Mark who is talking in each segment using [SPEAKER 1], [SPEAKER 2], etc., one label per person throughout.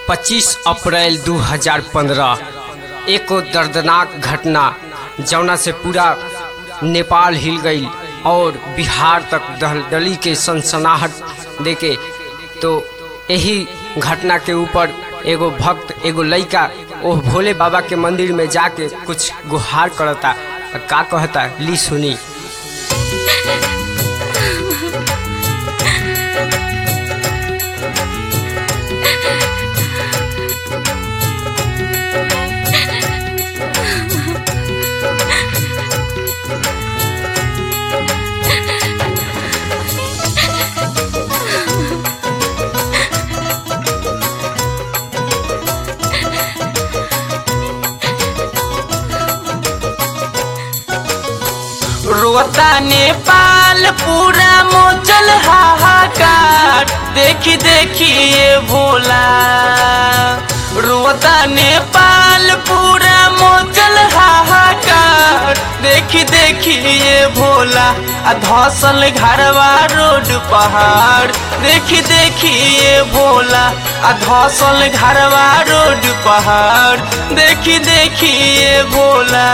[SPEAKER 1] 25 अप्रैल 2015 एको दर्दनाक घटना जौना से पूरा नेपाल हिल गई और बिहार तक दलदली के सनसनाहट देके तो यही घटना के ऊपर एगो भक्त एगो लइका ओह भोले बाबा के मंदिर में जाके कुछ गुहार करता का कहता ली सुनी
[SPEAKER 2] रोता नेपाल पूरा मोचल हाहाकार देखी देखी ये भोला रोता नेपाल पूरा मोचल हाहाकार देखी देखी ये भोला आ धसल घरवा रोड पहाड़ देखी देखी ये भोला आ धसल घरवा रोड पहाड़ देखी देखी ये भोला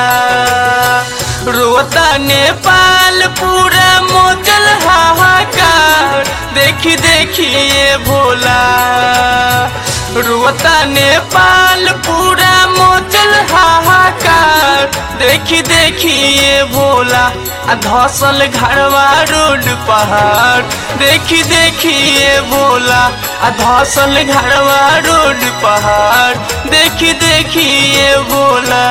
[SPEAKER 2] रोता नेपाल पूरा मोचल हाहाकार देखी देखी ये भोला रोता नेपाल पूरा मोचल हाहाकार देखी देखी ये भोला आ धसल घरवा रोड पहाड़ देखी देखी ये भोला आ धसल घरवा रोड पहाड़ देखी देखी ये भोला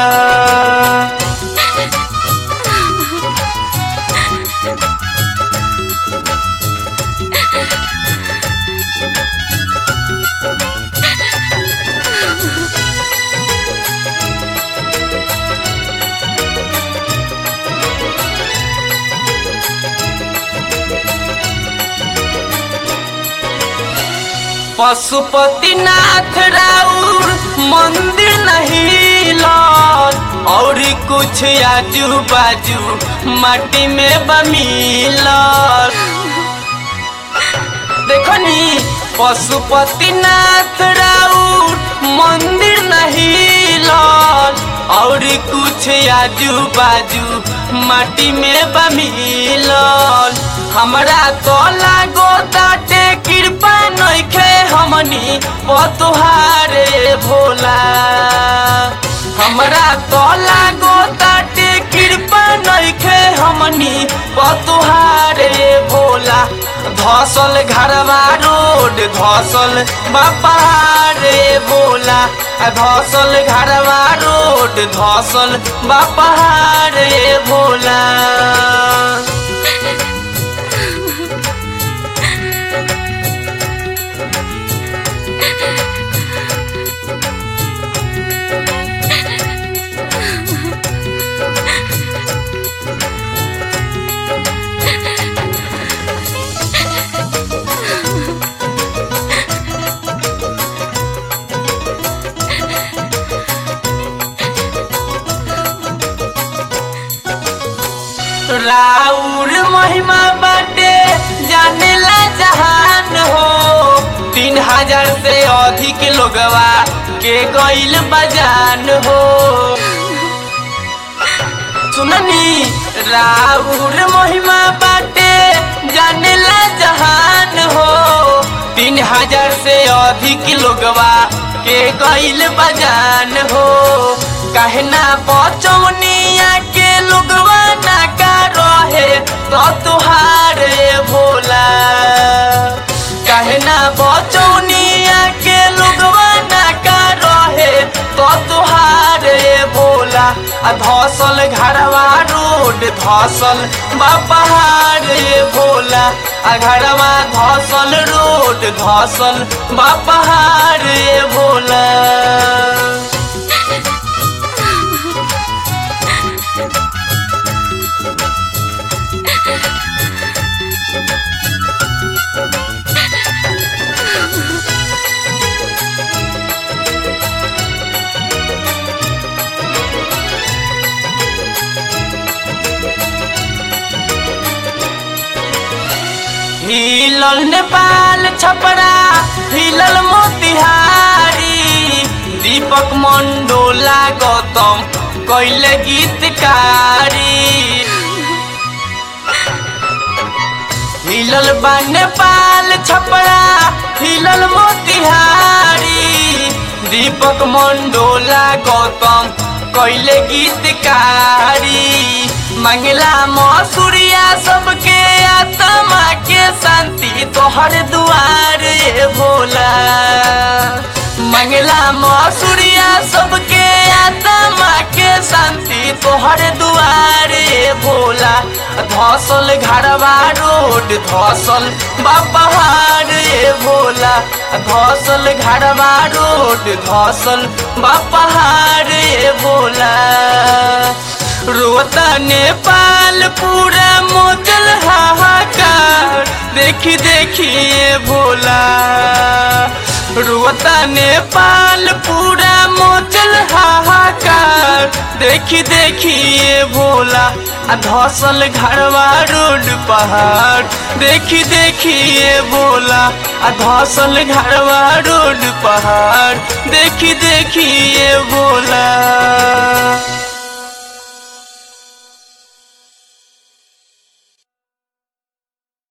[SPEAKER 2] पशुपतिनाथ राउर मंदिर नहीं लौट और कुछ आजू बाजू माटी में बमील देखो नी पशुपतिनाथ राउर मंदिर नहीं लौट और कुछ आजू बाजू माटी में बमील हमरा तो लागो ताटे कृपा नइखे हमनी पतुहारे भोला हमरा तो लागो ताटे कृपा नइखे हमनी पतुहारे भोला धसल घरवा रोड धसल बापारे भोला धसल घरवा रोड धसल बापारे भोला राउर महिमा बाटे जानेला जहान हो तीन हजार से अधिक लोगवा के गईल बजान हो सुननी राउर महिमा बाटे जानेला जहान हो तीन हजार से अधिक लोगवा के गईल बजान हो कहना बचौनिया के लोगवा ना का रहे तो तुहारे भोला कहना बचौनिया के लोगवा ना का रहे तो तुहारे भोला आ धसल घरवा रोड धसल बापहारे भोला आ घरवा धसल रोड धसल बापहारे भोला हिलल नेपाल छपरा हिलल मोतिहारी दीपक मंडोला गौतम कैले गीतकारी हिलल बा नेपाल छपरा हिलल मोतिहारी दीपक मंडोला गौतम कैले गीतकारी मंगला मसूरिया सबके आत्मा के शांति तोहर दुआर ए भोला मंगला मसूरिया सबके आत्मा के शांति तोहर दुआर ए भोला धसल घरवा रोड धसल बापहार ए भोला धसल घरवा रोड धसल बापहार ए भोला रोता नेपाल पूरा मोचल हाहाकार देखी देखिए भोला रोता नेपाल पूरा मोचल हाहाकार देखी देखिए भोला आ धसल घरवा रोड पहाड़ देखी देखिए भोला आ धसल घरवा रोड पहाड़ देखी देखिए भोला